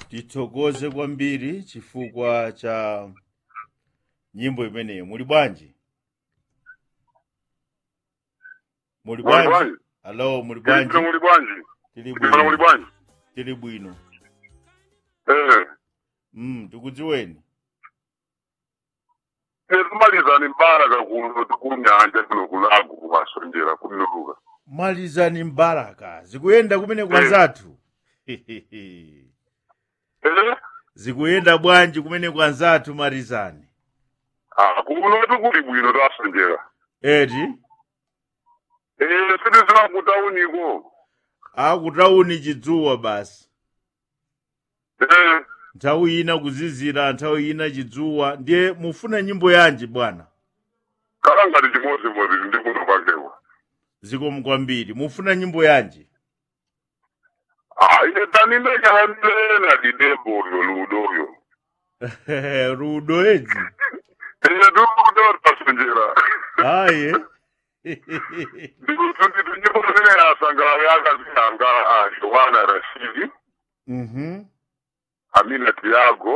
tithokoze kwambiri chifukwa cha nyimbo imeneyo muli bwanji muli Muli bwanji bwanji? alo muli Tili bwanji muli bwanji? tili Tili muli bwino bwanji? tili bwino Eh. mm, tikudziweni Esimalizani mbaraka kuno kunyanja kuno kulago kumasonjera kunuluka. malizani mbaraka zikuyenda kumene kwa Eh. zathu Eh? zikuyenda bwanji kumene kwa zathu malizani Ah, kuno tukuli bwino tasonjera. eti Eh, sitizina kutauniko. akutauni chidzuwa basi Eh. nthawi ina kuzizira nthawi ina chidzuwa ndiye mufuna nyimbo yanji bwana Kala ngati chimodzimodzi ndi kuno kwakewa. zikomo kwambiri mufuna nyimbo yanji Ah, ine tanine kahamilena didembo yo ludoyo. rudo edzi Eh, dukudo tasonjera. aye Ndikuti nyimbo zine yasangala yakazihanga ah, Yohana Rashidi, mhm Amina Tiago,